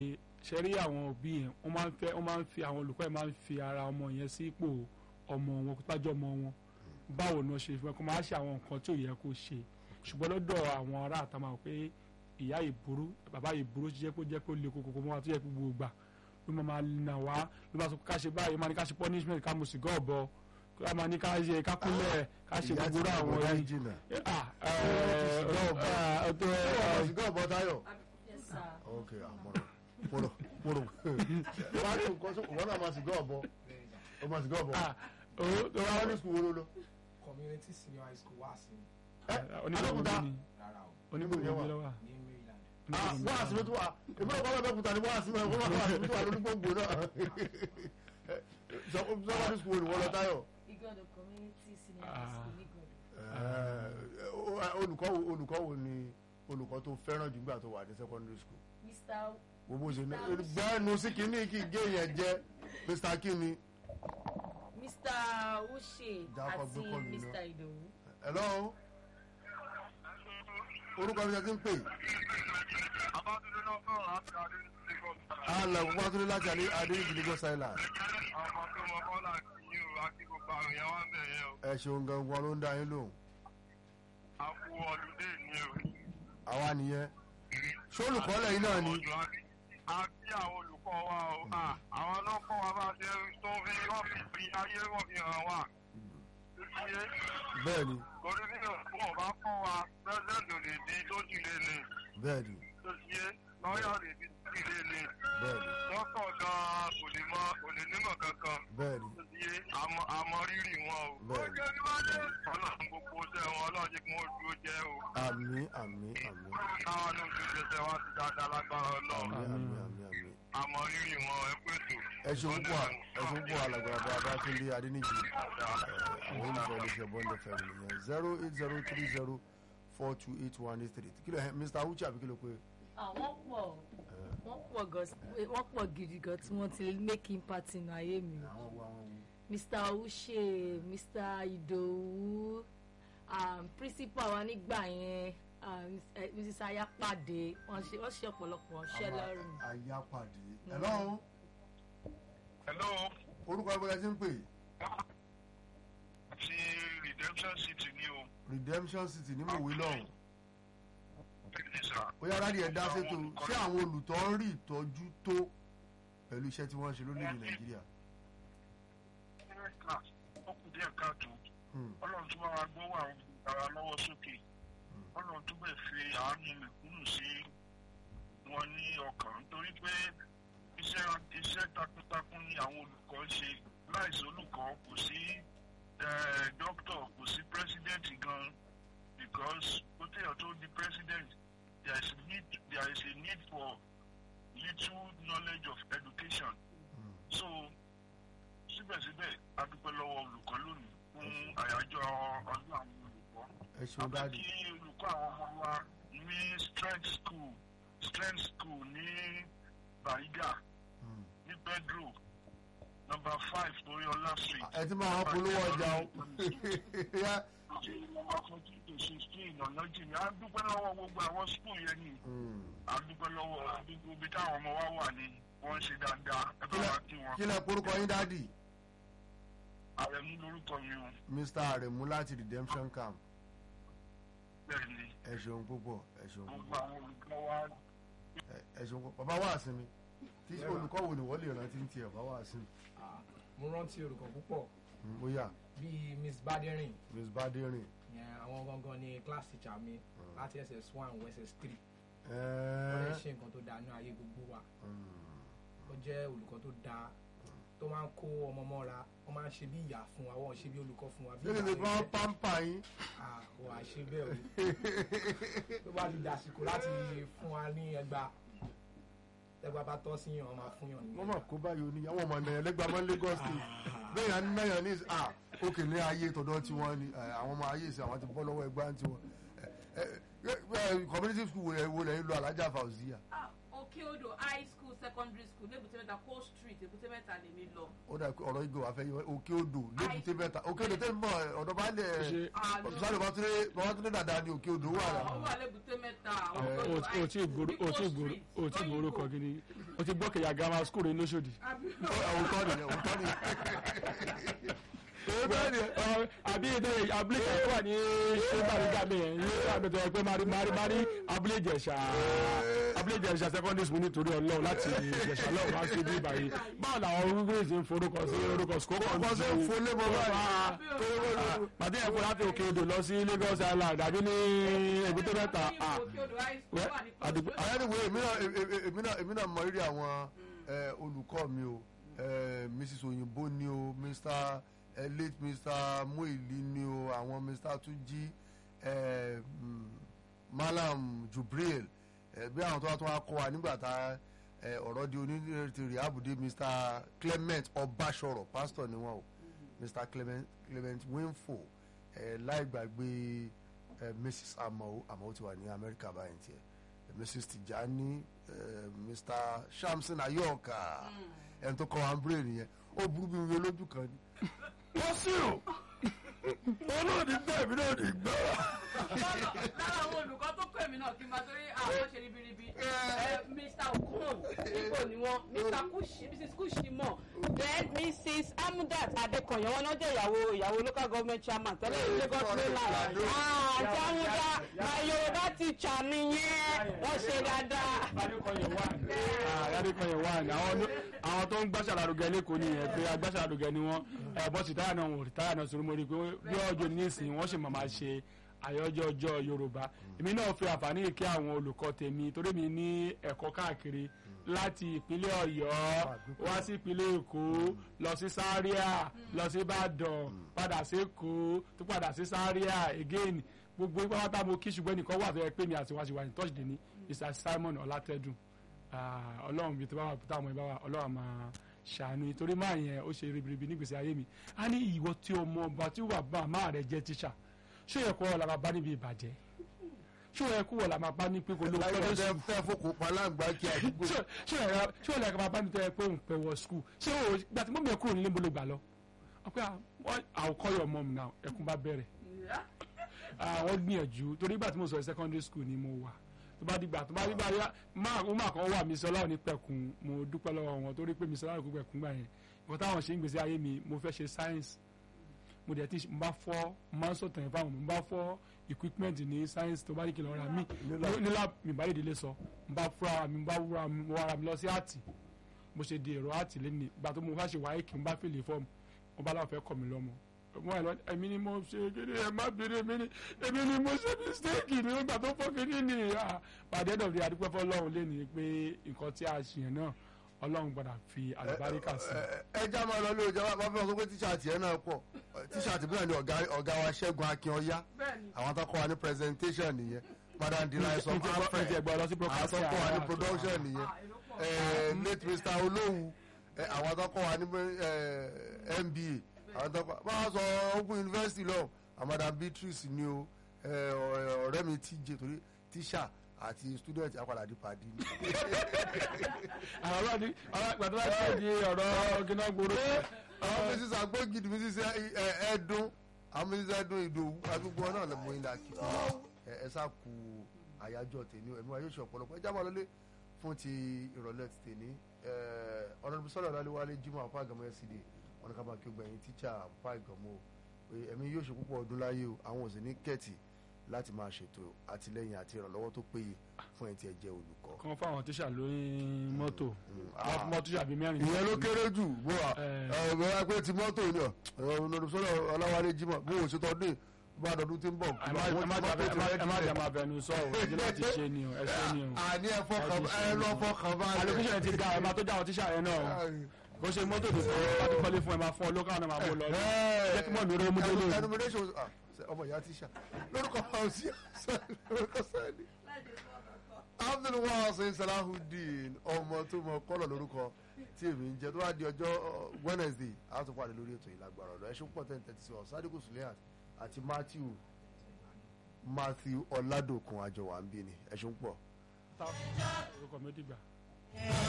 ṣe rí àwọn òbí yẹn wọ́n máa ń fẹ́ wọ́n máa ń fi àwọn olùkọ́ yẹn máa ń fi ara ọmọ yẹn sí ipò ọmọ wọn kó tájọ́ ọmọ wọn báwo ni wọ́n ṣe fẹ́ kó máa ṣe àwọn nǹkan tí ò yẹ kó ṣe ṣùgbọ́n lọ́dọ̀ àwọn ará àtàwọn àwọn pé ìyá ìburú bàbá ìburú jẹ́ pé jẹ́ pé ó le koko kó máa tó yẹ kó gbogbo gbà ló máa máa nà wá ló máa sọ ká ṣe báyìí máa ní ká ṣe punishment ká mo sì gọ́ ọ̀bọ ká máa ní ká ṣe ká kúnlẹ̀ ká ṣe ìyá gbogbo tí àwọn kò dá yìí. jìnnà. Ah, eh, ọ̀bá, ọ̀tọ̀, ọmọ sìgá ọ̀bọ táyọ̀. Yes, sir. ok àmọ́ràn mọ̀rọ̀ mọ̀rọ̀ wọ́n á ní nǹkan tó wọ́n náà máa sìgá ọ̀bọ ọmọ sìgá ọ̀bọ. ah, ó- tó wá wọ́n ní sùkúl wo ló lọ. community senior high school wá sí onígbòho Abẹ́òkúta. ni rárá o onígbòho Níbo ni ni ẹ lọ́wọ́. ní maryland Ah, wọ́n àti ló tún wà èmi náà kọ́ lọ́dọ̀ kúta ni wọ́n àti wọ́n wọ́n àti ló tún wà lórí gbòǹgbò náà. sọ́kọ́dún sùkúl wo ni wọ́n lọ táyọ̀. Igodo community senior Ah. high school Igodo. Eh, olùkọ́ wo olùkọ́ wo ni olùkọ́ tó fẹ́ràn jù nígbà tó wà ní secondary school. Mr. gbogbo ṣe ní gbẹ́nu sí kínní kí gé yẹn jẹ́ mr kínní. Mr. Uche Jákọ́ àti gbé kọ́ mi Mr. Idowu. hello orúkọ mi ṣe ti ń pè. Abátúndé náà fẹ́ràn láti adé ní Lagos. alẹ́ gbogbo àtúndé láti adé adéyìnbí lagos island. Àwọn tó mọ bọ́lá kì í o, àti gbogbo àwọn èèyàn wá bẹ̀ yẹn o. ẹ ṣeun gangan ló ń dá yín lóhùn. A kú ọlùdé ni o. àwa nìyẹn. ṣé olùkọ́ lẹ́yìn náà ni. A kí àwọn olùkọ́ wa o. À, Àwọn náà kọ́ wa bá ṣe tó fi wọ́n fi fi ayé wọ́n fi hàn wá. Ṣé bẹ́ẹ̀ ni torí bí wọn bá kọ́ wa, pẹ́sẹ̀ntì ò lè di lójú ilé ni. bẹ́ẹ̀ ni Ṣé lọ́yà lè di lójú ilé ni. bẹ́ẹ̀ ni Dọ́kọ̀ gan-an kò lè mọ kò lè nímọ̀ kankan. bẹ́ẹ̀ ni Ṣé àmọ́ àmọ́ rírì wọn o. Bẹ́ẹ̀ni. Ọlọ́run gbogbo ṣẹ́ wọn ọlọ́run jẹ́ kí wọ́n dúró jẹ́ o. àmì àmì àmì Káwọn ló ń fi ṣẹṣẹ wá sí dáadáa lágbára àmì ọlọ́run. àmì àmì àmì. Àmọ́ rírì wọn ẹ pèsè. ẹ ṣeun púpọ̀ ẹ ṣeun púpọ̀ alàgbà bá Babátúndé Adéníjì àwọn olùkọ́ iléeṣẹ́ bọ́ndẹ̀ fẹ́mi nìyẹn zero eight zero three zero four two eight one eight three kí ló ẹ Mr. Uche àbí kí ló pé Àwọn pọ̀ wọ́n pọ̀ gan wọ́n pọ̀ gidi gan tí wọ́n ti make impact nínú ayé mi o. àwọn wo àwọn wo. Mr. Uche Mr. Idowu um, principal wa nígbà yẹn um, eh, Mrs. Ayapade wọ́n ṣe wọ́n ṣe ọ̀pọ̀lọpọ̀ ṣẹ́ lọ́rùn. àyàpàdé hello Hello, orúkọ ẹgbẹ́ ti ń pè ti Redemption City ni o. Redemption City ní mòwe lọ́hùn Bẹ́ẹ̀ni sà. ó yára rí ẹ dá sétò ṣé àwọn olùtọ́ ń rí ìtọ́jú tó pẹ̀lú iṣẹ́ tí wọ́n ń ṣe lórílẹ̀‐èdè Nàìjíríà. Ó kù díẹ̀ káàtó. Hmm. Ọlọ́run tún bá wa gbówó àwọn ara lọ́wọ́ sókè. Ọlọ́run tún bẹ̀ fi àánú mẹ̀kúnnù sí wọn ní ọkàn nítorí pé iṣẹ́ iṣẹ́ takuntakun ni àwọn olùkọ́ ń ṣe láìsí olùkọ́ kò sí eh, dókítà kò sí pírẹ́sídẹ̀ǹtì gan because ó tẹ̀yọ̀ tó di president there is need there is a need for little knowledge of education Hmm. so síbẹ̀síbẹ̀ a dúpẹ́ lọ́wọ́ olùkọ́ lónìí fún àyájọ́ ọdún àwọn olùkọ́ ẹ ṣeun àbí dáàdì kí olùkọ́ àwọn ọmọ wa ní strength school strength school ní Bariga Hmm. ní Pedro number five Toriola street. ẹ ti máa wọ́n polówó ọjà o Yá. ọ̀nà jìnnà a dúpẹ́ lọ́wọ́ gbogbo àwọn school yẹn ni Hmm. a dúpẹ́ lọ́wọ́ gbogbo ibi táwọn ọmọ wa wà ní wọ́n ń ṣe dáadáa ẹ bá wa kí wọn. kí lẹ porúkọ yín dáàdì Àrẹ̀mú lórúkọ mi o Mr. Aremu láti Redemption Camp bẹ́ẹ̀ ni ẹ ṣeun púpọ̀ ẹ ṣeun gbogbo púpọ̀ àwọn olùkọ́ wa ẹ- ẹ ṣeun púpọ̀ bàbá wà sí mi tí olùkọ́ wo ni wọ́n lè rántí ní tiẹ̀ bàbá wà sí mi Ah, mo rántí olùkọ́ púpọ̀ Hmm, bóyá bíi miss baderin Miss Baderin yẹn àwọn gangan ni class teacher mi láti ss one wọ ss three wọ́n lè ẹ ṣe nǹkan tó dáa ní ayé gbogbo wa Hmm. ó jẹ́ olùkọ́ tó dáa tó máa ń kó ọmọ mọ́ra wọ́n máa ń ṣe bí ìyá fún wa wọ́n ṣe bí olùkọ́ fún wa bí lórí mi ìyá kọ́ rẹ̀ jẹ́. pampa yín Ah, kò wá ṣe bẹ́ẹ̀ o tó bá ti dàsìkò láti fún wa ní ẹgbàá ẹgbàá bá tọ́ sí yàn wọ́n máa fún yàn ní wọ́n mà kó báyìí oní àwọn ọmọ nàyàn lẹ́gbàá máa ń Lagos state bẹ́ẹ̀ yà ń náyàn ní à òkè ní ayé tọ̀dọ̀ tiwọn ni ẹ, àwọn ọmọ ayé ìsìn àwọn ti bọ́ lọ́wọ́ ẹgbàá tiwọn ẹ, ẹ, ẹ, community school wo lẹ- wo lẹ́yìn lọ alájà Fauziya Ah, Òkè Odò High School secondary school ní èbúté mẹ́ta cold street èbúté mẹ́ta lèmi lọ. ó dà pé ọ̀rọ̀ ìgò àfẹ́ yọ òkè odò lébùté mẹ́ta òkè odò tẹ́lẹ̀ mọ́ ọ̀dọ̀ bá lẹ̀ Ṣé sáré babatunde dada ni òkè odò wà ó rà. wà lébùté mẹ́ta àwọn o tó lọ o tí gbòòrò o tí gbòòrò o tí gbòòrò kọ gidi o ti gbọ́ kẹ̀yà gama school rẹ̀ lóṣòdì. òótọ́ nìyẹn òótọ́ nìyẹn. òótọ́ nìyẹn. àbí ètò abúlé kan tó wà ní ṣébàrígà mi yẹn ní àgbẹ̀tọ̀ ẹ pé mari mari mari abúlé ìjẹ̀ṣà abúlé ìjẹ̀ṣà secondary school nítorí ọlọ́run láti ìjẹ̀ṣà lọ́run wá sí ibi ìbàyí báwo làwọn orúkọ ìṣe ń forúkọ sí orúkọ sukoko Orúkọ sí ń folé mọ́ báyìí. pàdé ẹ̀fọ́ láti òkè odò lọ sí Lagos Island àbí ní èbúté mẹ́ta ah, wẹ́, àdìgbò- àyẹ̀dìwò èmi náà èmi náà èmi náà mọ rírì àwọn eh, olùkọ́ mi o eh, Mrs Oyinbo ni o Mr eh, late Mr Muili ni o àwọn Mr Tuji eh, mm, Malam Jubril eh, bí àwọn tó wá tó wá kọ́ wa nígbà tá eh, ọ̀rọ̀ di onírètí rìábùdé Mr Clement Ọbaṣọrọ pastor ni wọn o Mr Clement Clement Winfo eh, láì gbàgbé eh, Mrs Amao Amao ti wà ní Amẹ́ríkà báyìí tiẹ̀ eh, Mrs Tijani eh, Mr Shamson Ayoka ẹni tó kọ́ wa ń bèrè nìyẹn ó burú bí wíwé lójú kan ni. wọ́n sí o olóòdì gbọ́ èmi náà ní gbọ́. lára àwọn olùkọ́ tó kọ́ èmi náà kí n máa torí àwọn ṣe ribiribi ẹ, Mr Okun ibo ni wọn Mr Kushi Mrs Kushi mọ then Mrs Amudat Adekoya wọn náà jẹ́ ìyàwó ìyàwó local government chairman tẹ́lẹ̀ ní Lagos mainland àti Amuda na Yorùbá teacher nìyẹn wọ́n ṣe dáadáa. Adékọ̀yẹ̀ wà ní àwọn ló- àwọn tó ń gbàṣà lárugẹ lẹ́kọ̀ọ́ nìyẹn pé agbàṣà lárugẹ ni wọ́n ẹ̀ bọ́sì táyà náà wò táyà náà sọ̀rọ̀ mo rí i pé bí ọjọ́ nísìnyí wọ́n sì máa máa ṣe àyájọ́ ọjọ́ Yorùbá èmi náà fi àǹfààní kí àwọn olùkọ́ tèmi torí mi ní ẹ̀kọ́ káàkiri láti ìpínlẹ̀ Ọ̀yọ́ wá sí ìpínlẹ̀ Èkó lọ sí Zaria lọ sí Ìbàdàn padà sí Èkó tó padà sí Zaria again gbogbo pátá mo kí ṣùgbọ́n nìkan wà fẹ́ pé mi àti wá sí wà ní tọ́sídẹ̀ẹ́ ní Mr Simon Ọlátẹ́dùn Ah, ọlọ́run bíi tó bá wà táwọn ẹ̀ bá wà ọlọ́run máa ṣàánú nítorí máa yẹn ó ṣe ribiribi nígbèsè ayé mi a ní ìwọ tí ọmọ ọba tí wà bá máa rẹ jẹ tíṣà ṣé yẹ kó ọ̀la máa bá níbi ìbàjẹ́ ṣé yẹ kó ọ̀la máa bá ní pé kó ló láyé pẹ́ ọ̀dẹ́ fẹ́ fòkò palágbá kí àdúgbò. ṣé yẹ ṣé ọ̀la máa bá ní tẹ́ pé òun pẹ́ wọ skul ṣé o gbà tí mo bẹ̀ kúrò nílé mo lè gbà lọ ọpẹ́ àwọn kọ́ your mom now ẹkún bá bẹ̀rẹ̀ àwọn gbìyànjú torí ìgbà tí mo sọ secondary school ni mo wà tó bá dìgbà tó bá dìgbà yá máa ó máa kàn wà mí sọlá òní pẹ̀kun mo dúpẹ́ lọ́wọ́ wọn torí pé mi sọlá òní pẹ̀kun gbà yẹn nǹkan táwọn ṣe ń gbèsè ayé mi mo fẹ́ ṣe science mo dẹ̀ ti mo bá fọ́ máa ń sọ̀tàn yẹn fáwọn mo bá fọ́ equipment ní science tó bá ní kí n lọ ra mí nílá mi bá yèdè lè sọ mo bá fúra mi mo bá wúra mi mo wá ra mi lọ sí àtì mo ṣe di èrò àtì lẹ́nu ìgbà tó mo fẹ́ ṣe wáyé kí n bá fìlè fọ́ọ̀mù mo bá láwọn fẹ́ kọ́ mi lọ́mọ wọn ẹ lọ èmi ni mo ṣe kéde ẹ má bèrè èmi ni èmi ni mo ṣe mistake ni nígbà tó fọ́ kéde ni pàdé ẹ̀dọ̀ fi adúpẹ́ fọlọ́run lé ní pé nǹkan tí a ṣe yẹn náà ọlọ́run gbọ́dọ̀ fi àlùbáríkà sí. ẹ já máa lọ lé ọjà wá fẹ́ sọ pé tíṣàtì ẹ̀ náà pọ̀ tíṣàtì bí náà ni ọ̀gá ọ̀gá wa ṣẹ́gun akínọyá àwọn tó kọ́ wa ní presentation nìyẹn madam delight sọ fún afẹ́ àwọn tó kọ́ wa ní production nìyẹn late mr olówu àwọn tó kọ́ wa ní mba àwọn tó kọ́ bá a sọ open university lọ madam beatrice ni o ọ̀rẹ́ mi tj torí tíṣà àti student apàdà di pàdé ni. àwọn ọlọ́ọ̀ni pàtó bá ṣe di ọ̀rọ̀ gíná gbòòrò. àwọn mrs agbógidi mrs ẹdun àwọn mrs ẹdun ìdòwú àdúgbò náà lè mọ ilà kí ẹ sá ku àyájọ́ tèmi ẹ̀mí wa yóò ṣe ọ̀pọ̀lọpọ̀ ẹ jábọ̀ lọlé fún ti ìrọ̀lẹ́ ti tèmi ọ̀nàdùnmí sọ̀rọ̀ ọ̀làléwálé jimoh apá àgàmọ́ ẹ̀sìdè ọ̀nà kàbà kí o gbẹ̀yìn tíṣà apá àgàmọ́ ẹ̀mí yóò ṣe púpọ̀ ọdún láyé o àwọn òsì ní kẹ́ẹ̀tì láti máa ṣètò àtìlẹyìn àti ìrànlọ́wọ́ tó péye fún ẹ̀ tí ẹ jẹ́ olùkọ́. kan fáwọn tíṣà lóyún mọ́tò mọ́ tíṣà bíi mẹ́rin. ìyẹn ló kéré jù bó wa ọ̀rọ̀ wa pé ti mọ́tò ni ọ̀rọ̀ sọ́dọ̀ ọláwálé jimoh bó o ṣe tọdún bá dọdún tí ń bọ̀. ẹ má jà máa bẹnu sọ ọ ẹjẹ láti ṣe ni o ẹ ṣe ni o. àní ẹ fọkàn ẹ lọ fọkàn bá rẹ. allocation ti ga ẹ máa tó já àwọn tíṣà yẹn náà bó ṣe mọ́tò tó sọ bá ti kọ́lé fún ẹ máa fún ọ lókàn náà máa mú lọ rí jẹ́ kí mọ̀ mi rẹ́ mú délé. enumeration ọmọ ìyá tíṣà lórúkọ ọsí lórúkọ sẹni abdulwasin salahudeen ọmọ tó mọ kọlọ lórúkọ tí èmi ń jẹ tó bá di ọjọ́ wednesday a tún pàdé lórí ètò ìlágbára ọ̀dọ̀ ẹṣin pọ̀ tẹ́ni tẹ́tí sí ọ sadiku sulehat àti matthew matthew ọ̀làdòkun àjọwà ń bí ni ẹṣin pọ̀. orúkọ mi dìgbà.